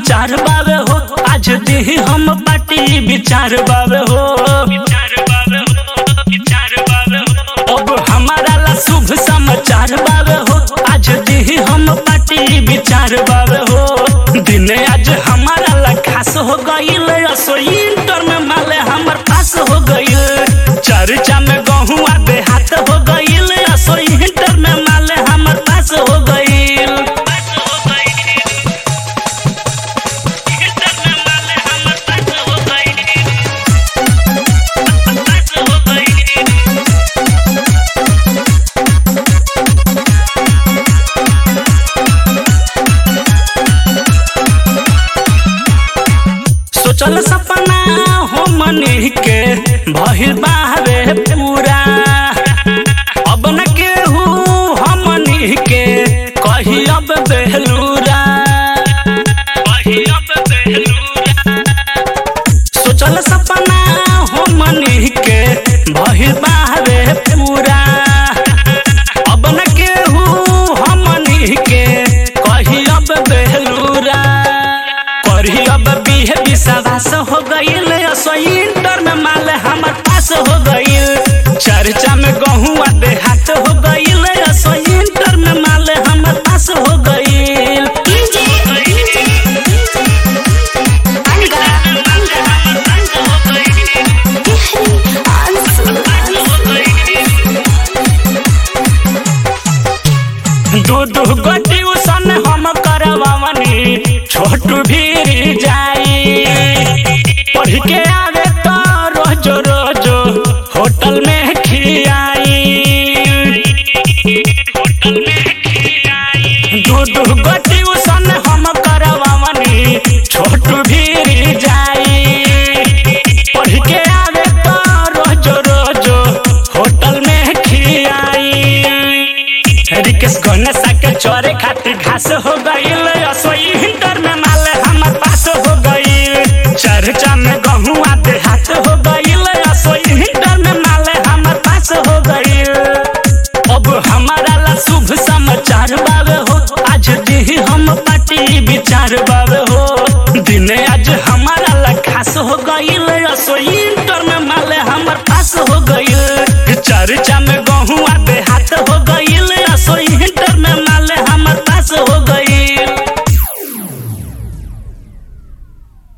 समाचार बावे हो आज दी हम पार्टी विचार बावे हो अब हमारा ला शुभ समाचार बावे हो आज दी हम पार्टी विचार बावे हो दिन आज हमारा ला खास हो गईल असो इंटर में माले हमर पास हो गईल चर्चा में गहुआ देहात हो गईल असो इंटर में माले हमर पास हो गईल सोचल सपना हो मनी के भइल बाहरे पूरा अब न केहू हमनी के कही अब बेलूरा कही अब बेलूरा सोचल सपना हो मनी के भइल बाहरे पूरा अब न केहू हमनी के कही अब बेलूरा करी अब बीहे विश्वास हो गईल असो इंटर में माल हमर पास हो गईल चर्चा में गहुआ देहात हो गईल असो इंटर में माल हमर पास हो गईल DJ, DJ, Anga, Ansu, दू दू गो ट्यूशन हम करवावनी छोटू भी जाई पढ़ के आवे तो रोज रोज होटल में खियाई दू दू गो ट्यूशन हम करवावनी छोटू भी जाई पढ़ के आवे तो रोज रोज होटल में खियाई रिकेश गणेश के चोरे खातिर घास हो गईल असो इंटर में माल हमर पास हो गईल चर्चा में गहुआ देहात हो गईल असो इंटर में माल हमर पास हो गईल अब हमारा ला शुभ समाचार बावे हो आज दी हम पार्टी विचार बावे हो दिन आज हमारा ला खास हो गईल